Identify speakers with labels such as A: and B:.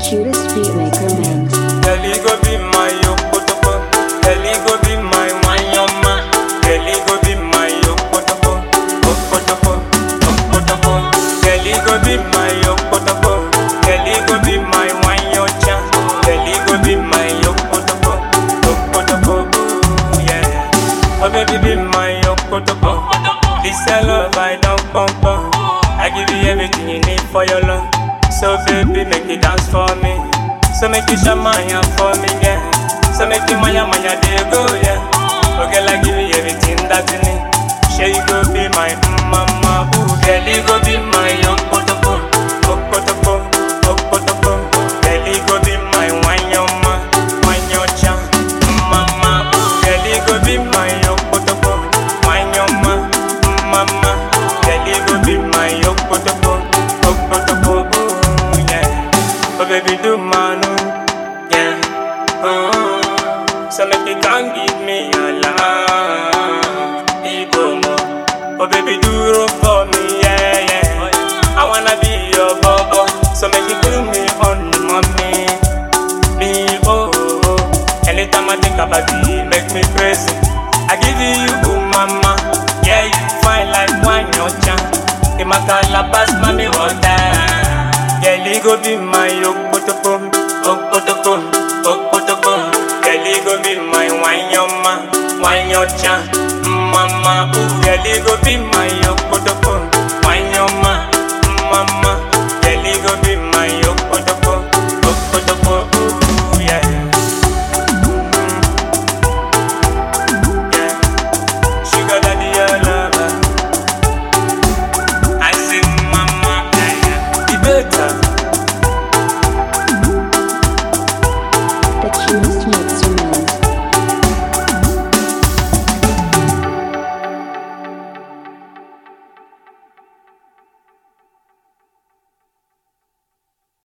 A: cutest beatmaker mix.
B: Kelly go be my yokotoko. Kelly go be my wanyama. Kelly go be my yokotoko. Okotoko, okotoko. Kelly go be my yokotoko. Kelly go be my wanyocha. Kelly go be my yokotoko. Okotoko, ooh, yeah. Oh baby be my yokotoko. This your love I don't pump on. I give you everything you need for your love. So baby make it dance for me. So make you shamaya for me, yeah. So make you maya maya dey go, yeah. Oh girl, I give you everything that you need. Sure you go be my mm, mama, ooh girl, you go be my okotoko, okotoko, okotoko. Girl, you go be my wanyama, wanyocha, mm, mama, ooh girl, you go be my okotoko, wanyama, mm, mama. Girl, you go be my okotoko, okotoko, ooh yeah. Oh baby, do manu, yeah. Oh, so make you can give me your love, Ibomo. Oh baby, do roll for me, yeah, yeah. I wanna be your bobo, so make you do me on mommy, me oh. oh, oh. Anytime I think about you, make me crazy. I give you oh mama, yeah you fine like wine your chan. In my calabash, mommy water. Kelly go be my okotoko, okotoko, okotoko. Kelly go be my wanyama, wanyocha, mama. Ooh, Kelly go be my okotoko.